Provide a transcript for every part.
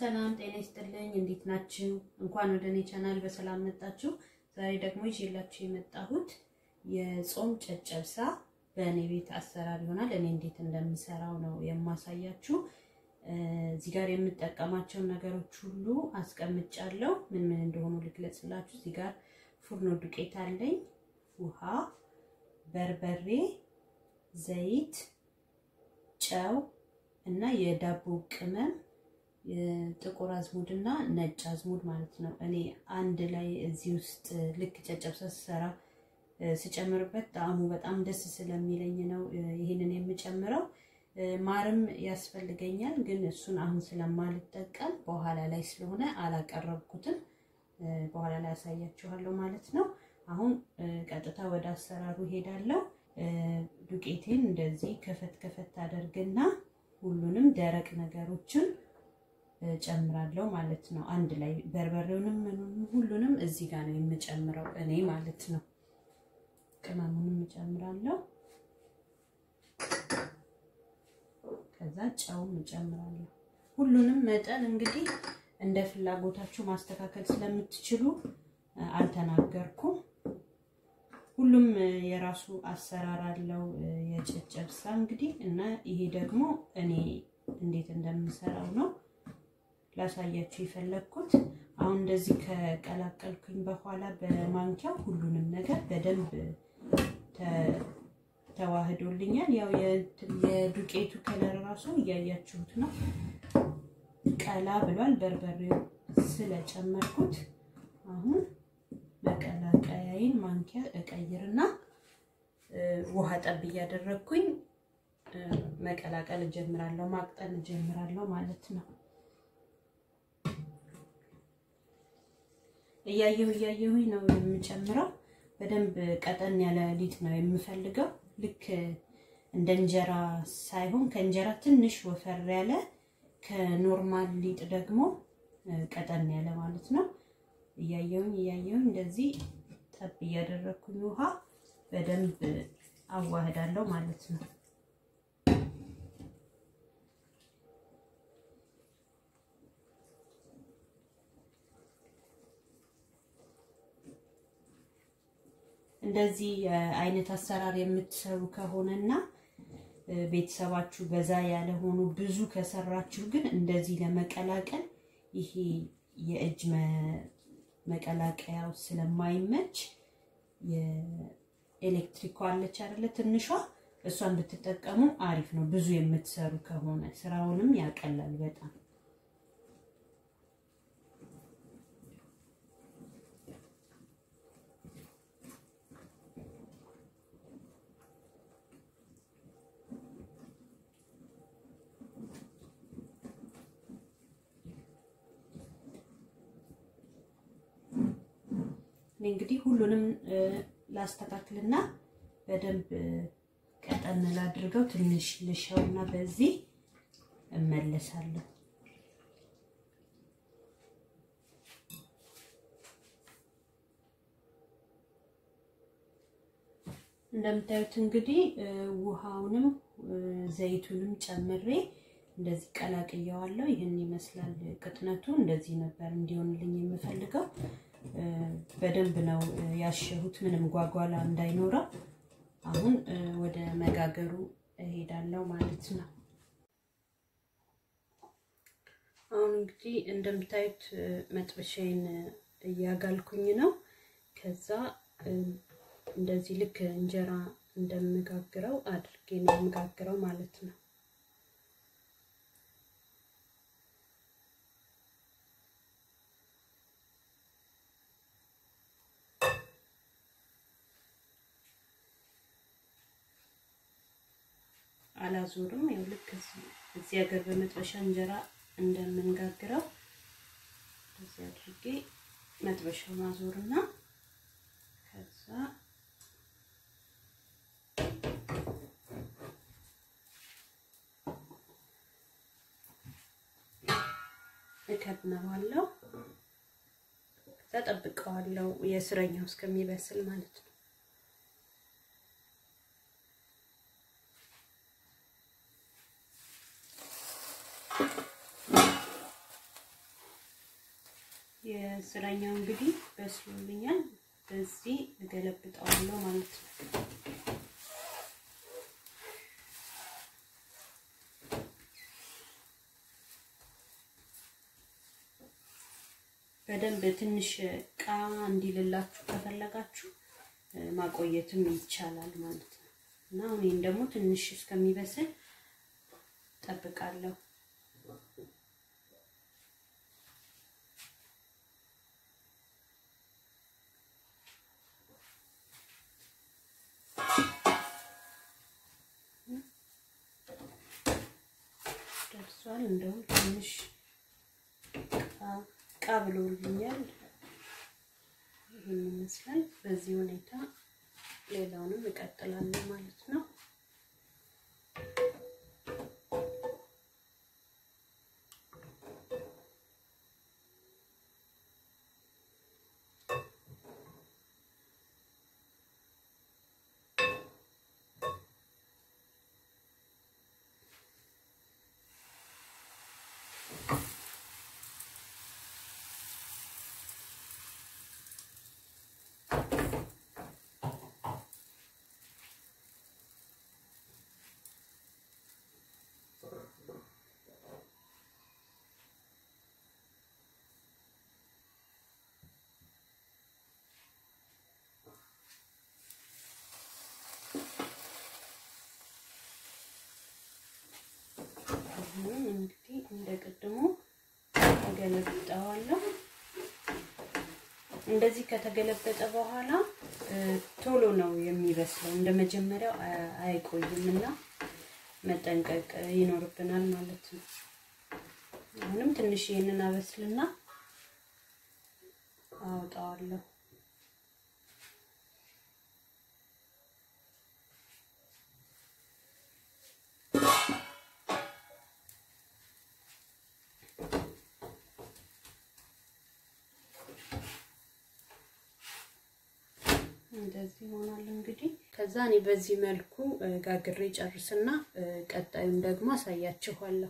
ሰላም ጤና ይስጥልኝ። እንዴት ናችሁ? እንኳን ወደ እኔ ቻናል በሰላም መጣችሁ። ዛሬ ደግሞ ይዤላችሁ የመጣሁት የጾም ጨጨብሳ በእኔ ቤት አሰራር ይሆናል። እኔ እንዴት እንደምሰራው ነው የማሳያችሁ። እዚህ ጋር የምጠቀማቸውን ነገሮች ሁሉ አስቀምጫለሁ። ምን ምን እንደሆኑ ልግለጽላችሁ። እዚህ ጋር ፉርኖ ዱቄት አለኝ፣ ውሃ፣ በርበሬ፣ ዘይት፣ ጨው እና የዳቦ ቅመም ጥቁር አዝሙድ እና ነጭ አዝሙድ ማለት ነው። እኔ አንድ ላይ እዚህ ውስጥ ልክ ጨጨብሳ ስሰራ ስጨምርበት ጣዕሙ በጣም ደስ ስለሚለኝ ነው ይህንን የምጨምረው። ማርም ያስፈልገኛል፣ ግን እሱን አሁን ስለማልጠቀም በኋላ ላይ ስለሆነ አላቀረብኩትም። በኋላ ላይ ያሳያችኋለሁ ማለት ነው። አሁን ቀጥታ ወደ አሰራሩ ሄዳለሁ። ዱቄቴን እንደዚህ ከፈት ከፈት አደርግና ሁሉንም ደረቅ ነገሮችን ጨምራለሁ ማለት ነው። አንድ ላይ በርበሬውንም ሁሉንም እዚህ ጋር ነው የምጨምረው እኔ ማለት ነው። ቅመሙንም እጨምራለሁ። ከዛ ጨውም እጨምራለሁ። ሁሉንም መጠን እንግዲህ እንደ ፍላጎታችሁ ማስተካከል ስለምትችሉ አልተናገርኩም። ሁሉም የራሱ አሰራር አለው የጨጨብሳ እንግዲህ እና ይሄ ደግሞ እኔ እንዴት እንደምሰራው ነው ላሳያችሁ የፈለግኩት። አሁን እንደዚህ ከቀላቀልኩኝ በኋላ በማንኪያ ሁሉንም ነገር በደንብ ተዋህዶልኛል። ያው የዱቄቱ ከለር ራሱ እያያችሁት ነው፣ ቀላ ብሏል በርበሬው ስለጨመርኩት። አሁን መቀላቀያይን ማንኪያ እቀይርና ውሃ ጠብ እያደረግኩኝ መቀላቀል እጀምራለሁ፣ ማቅጠን እጀምራለሁ ማለት ነው። እያየሁ እያየሁኝ ነው የምጨምረው። በደንብ ቀጠን ያለ ሊጥ ነው የምፈልገው። ልክ እንደ እንጀራ ሳይሆን ከእንጀራ ትንሽ ወፈር ያለ ከኖርማል ሊጥ ደግሞ ቀጠን ያለ ማለት ነው። እያየሁኝ እያየሁኝ እንደዚህ ጠብ እያደረግኩኝ ውሃ በደንብ አዋህዳለሁ ማለት ነው። እንደዚህ አይነት አሰራር የምትሰሩ ከሆነና ቤተሰባችሁ በዛ ያለ ሆኖ ብዙ ከሰራችሁ ግን እንደዚህ ለመቀላቀል ይሄ የእጅ መቀላቀያው ስለማይመች የኤሌክትሪክ አለች አይደለ? ትንሿ እሷን ብትጠቀሙ አሪፍ ነው። ብዙ የምትሰሩ ከሆነ ስራውንም ያቀላል በጣም። እንግዲህ ሁሉንም ላስተካክልና በደንብ ቀጠን ላድርገው። ትንሽ ልሻውና በዚህ እመለሳለሁ። እንደምታዩት እንግዲህ ውሃውንም ዘይቱንም ጨምሬ እንደዚህ ቀላቅየዋለሁ። ይህን ይመስላል ቅጥነቱ። እንደዚህ ነበር እንዲሆንልኝ የምፈልገው። በደንብ ነው ያሸሁት፣ ምንም ጓጓላ እንዳይኖረው። አሁን ወደ መጋገሩ እሄዳለሁ ማለት ነው። አሁን እንግዲህ እንደምታዩት መጥበሻዬን እያጋልኩኝ ነው። ከዛ እንደዚህ ልክ እንጀራ እንደምጋግረው አድርጌ ነው የምጋግረው ማለት ነው። አላዞርም። ያው ልክ እዚህ ሀገር በመጥበሻ እንጀራ እንደምንጋግረው እዚህ አድርጌ መጥበሻው ማዞርና ከዛ እከድነዋለሁ። ከዛ ጠብቀዋለሁ የስረኛው እስከሚበስል ማለት ነው። የስራኛው እንግዲህ በስሎልኛል። በዚህ እገለብጠዋለሁ ማለት ነው። በደንብ ትንሽ ቃ እንዲልላችሁ ከፈለጋችሁ ማቆየትም ይቻላል ማለት ነው እና አሁን ደግሞ ትንሽ እስከሚበስል ጠብቃለሁ። ደርሷል። እንደውም ትንሽ ቃ ብሎልኛል። ይህን ይመስላል። በዚህ ሁኔታ ሌላውንም እቀጥላለሁ ማለት ነው። እንግዲህ እንደ ቅድሙ እገለብጠዋለሁ። እንደዚህ ከተገለበጠ በኋላ ቶሎ ነው የሚበስለው። እንደ መጀመሪያው አይቆይም እና መጠንቀቅ ይኖርብናል ማለት ነው። አሁንም ትንሽ ይህንን አበስልና አወጣዋለሁ። እንደዚህ ይሆናል እንግዲህ። ከዛ እኔ በዚህ መልኩ ጋግሬ ጨርስና ቀጣዩን ደግሞ አሳያችኋለሁ።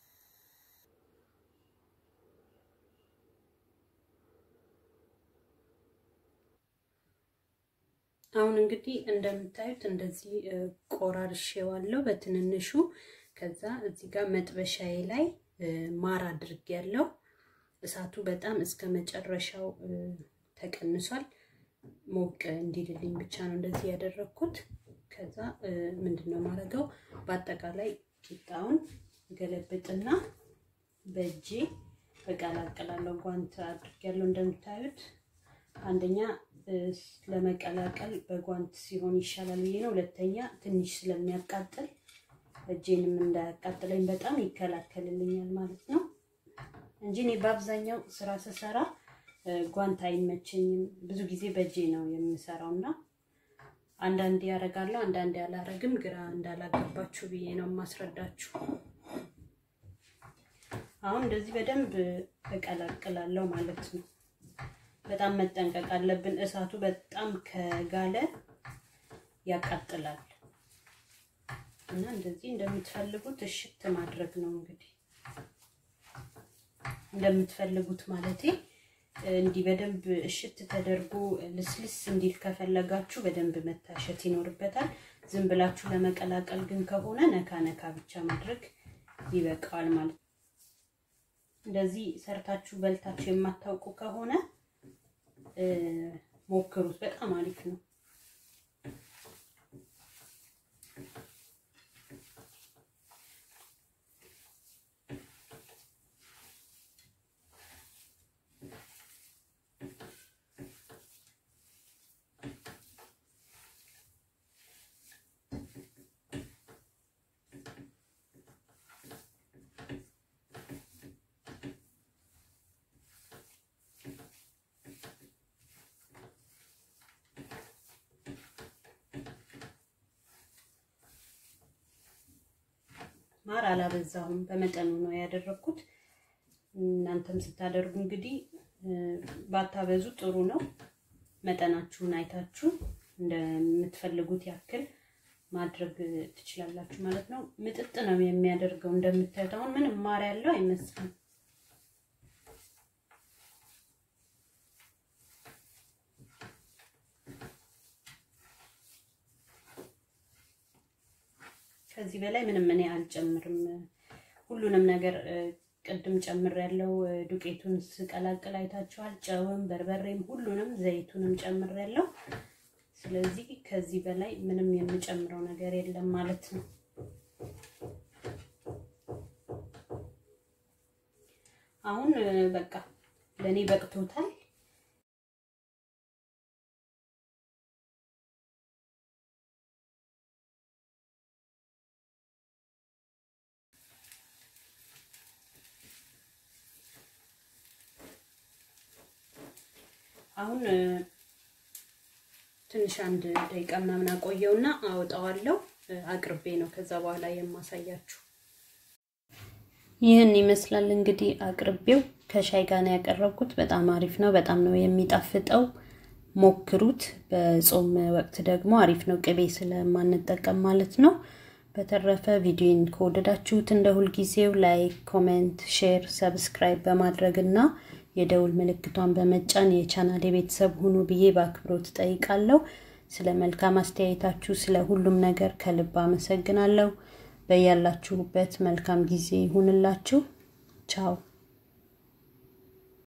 አሁን እንግዲህ እንደምታዩት እንደዚህ ቆራርሼዋለሁ በትንንሹ። ከዛ እዚህ ጋር መጥበሻዬ ላይ ማር አድርጌያለሁ። እሳቱ በጣም እስከ መጨረሻው ተቀንሷል። ሞቅ እንዲልልኝ ብቻ ነው እንደዚህ ያደረግኩት። ከዛ ምንድን ነው የማደርገው በአጠቃላይ ቂጣውን ገለብጥና በእጄ እቀላቅላለሁ። ጓንት አድርጌያለሁ እንደምታዩት። አንደኛ ለመቀላቀል በጓንት ሲሆን ይሻላል ብዬ ነው። ሁለተኛ ትንሽ ስለሚያቃጥል እጄንም እንዳያቃጥለኝ በጣም ይከላከልልኛል ማለት ነው እንጂ እኔ በአብዛኛው ስራ ስሰራ ጓንት አይመቸኝም። ብዙ ጊዜ በእጄ ነው የምሰራው እና አንዳንዴ ያደርጋለሁ፣ አንዳንዴ አላረግም። ግራ እንዳላገባችሁ ብዬ ነው የማስረዳችሁ። አሁን እንደዚህ በደንብ እቀላቅላለሁ ማለት ነው። በጣም መጠንቀቅ አለብን። እሳቱ በጣም ከጋለ ያቃጥላል እና እንደዚህ እንደምትፈልጉት እሽት ማድረግ ነው እንግዲህ እንደምትፈልጉት ማለቴ እንዲህ በደንብ እሽት ተደርጎ ልስልስ እንዲል ከፈለጋችሁ በደንብ መታሸት ይኖርበታል። ዝም ብላችሁ ለመቀላቀል ግን ከሆነ ነካ ነካ ብቻ ማድረግ ይበቃዋል ማለት ነው። እንደዚህ ሰርታችሁ በልታችሁ የማታውቁ ከሆነ ሞክሩት። በጣም አሪፍ ነው። ማር አላበዛሁም፣ በመጠኑ ነው ያደረኩት። እናንተም ስታደርጉ እንግዲህ ባታበዙ ጥሩ ነው። መጠናችሁን አይታችሁ እንደምትፈልጉት ያክል ማድረግ ትችላላችሁ ማለት ነው። ምጥጥ ነው የሚያደርገው እንደምታዩት። አሁን ምንም ማር ያለው አይመስልም። ከዚህ በላይ ምንም እኔ አልጨምርም። ሁሉንም ነገር ቅድም ጨምር ያለው ዱቄቱን ስቀላቅል አይታችኋል። ጨውም፣ በርበሬም፣ ሁሉንም ዘይቱንም ጨምር ያለው። ስለዚህ ከዚህ በላይ ምንም የምጨምረው ነገር የለም ማለት ነው። አሁን በቃ ለእኔ በቅቶታል። አሁን ትንሽ አንድ ደቂቃ ምናምን አቆየውና አወጣዋለሁ። አቅርቤ ነው ከዛ በኋላ የማሳያችሁ። ይህን ይመስላል እንግዲህ አቅርቤው ከሻይ ጋር ነው ያቀረብኩት። በጣም አሪፍ ነው። በጣም ነው የሚጣፍጠው። ሞክሩት። በጾም ወቅት ደግሞ አሪፍ ነው፣ ቅቤ ስለማንጠቀም ማለት ነው። በተረፈ ቪዲዮን ከወደዳችሁት እንደ ሁልጊዜው ላይክ፣ ኮሜንት፣ ሼር፣ ሰብስክራይብ በማድረግ እና የደውል ምልክቷን በመጫን የቻናል የቤተሰብ ሁኑ ብዬ በአክብሮት ጠይቃለሁ። ስለ መልካም አስተያየታችሁ፣ ስለ ሁሉም ነገር ከልብ አመሰግናለሁ። በያላችሁበት መልካም ጊዜ ይሁንላችሁ። ቻው